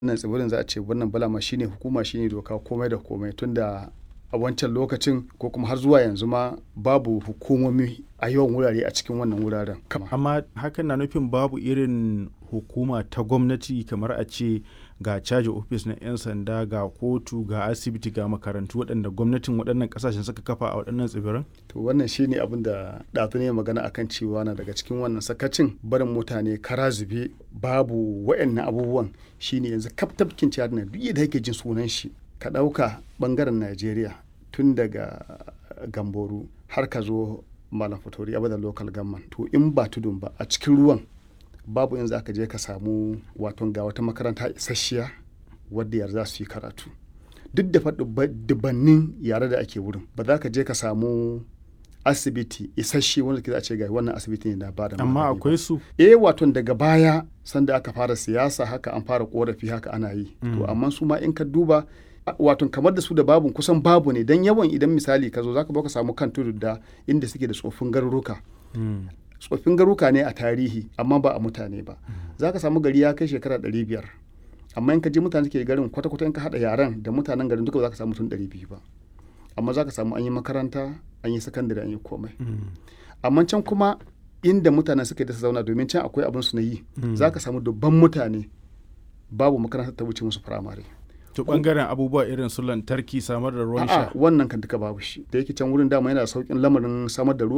wannan tsibirin za a ce wannan balama shine hukuma shine doka komai da komai tunda a wancan lokacin ko kuma har zuwa yanzu ma babu hukumomi a yawan wurare a cikin wannan wuraren amma hakan na nufin babu irin hukuma ta gwamnati kamar a ce ga caji ofis na 'yan sanda ga kotu ga asibiti ga makarantu waɗanda gwamnatin waɗannan ƙasashen suka kafa a waɗannan tsibiran to wannan shine abin da ɗazu ne magana akan cewa na daga cikin wannan sakacin barin mutane kara zube babu waɗannan abubuwan shine yanzu kaf tafkin ciyar na duk da yake jin sunan shi ka ɗauka ɓangaren najeriya tun daga gamboru har ka zo malam fatori abada local government to in ba tudun ba a cikin ruwan babu yanzu aka je ka samu waton ga wata makaranta isasshiya wadda yar za su yi karatu duk da faɗi dubannin yare da ake wurin ba za ka je ka samu asibiti isasshe wanda ke za a ce ga wannan asibiti ne na ba da amma akwai su eh waton daga baya sanda aka fara siyasa haka an fara korafi haka ana yi to amma su ma in ka duba wato kamar da su da babu kusan babu ne don yawan idan misali ka zo zaka baka samu kan tudu da inda suke da tsofin garuruka tsoffin garuka ne a tarihi amma ba a mutane ba zaka samu gari ya kai shekara ɗari biyar amma in ka je mutane suke garin kwata-kwata in ka haɗa yaren da mutanen garin duka ba za ka samu mutum ɗari biyu ba amma za ka samu an yi makaranta an yi sakandare an yi komai amma can kuma inda mutanen suka da su zauna domin can akwai abin su na yi za ka samu dubban mutane babu makarantar ta wuce musu firamare to bangaren abubuwa irin su lantarki samar da ruwan sha wannan kan duka babu shi da yake can wurin dama yana da saukin lamarin samar da ruwa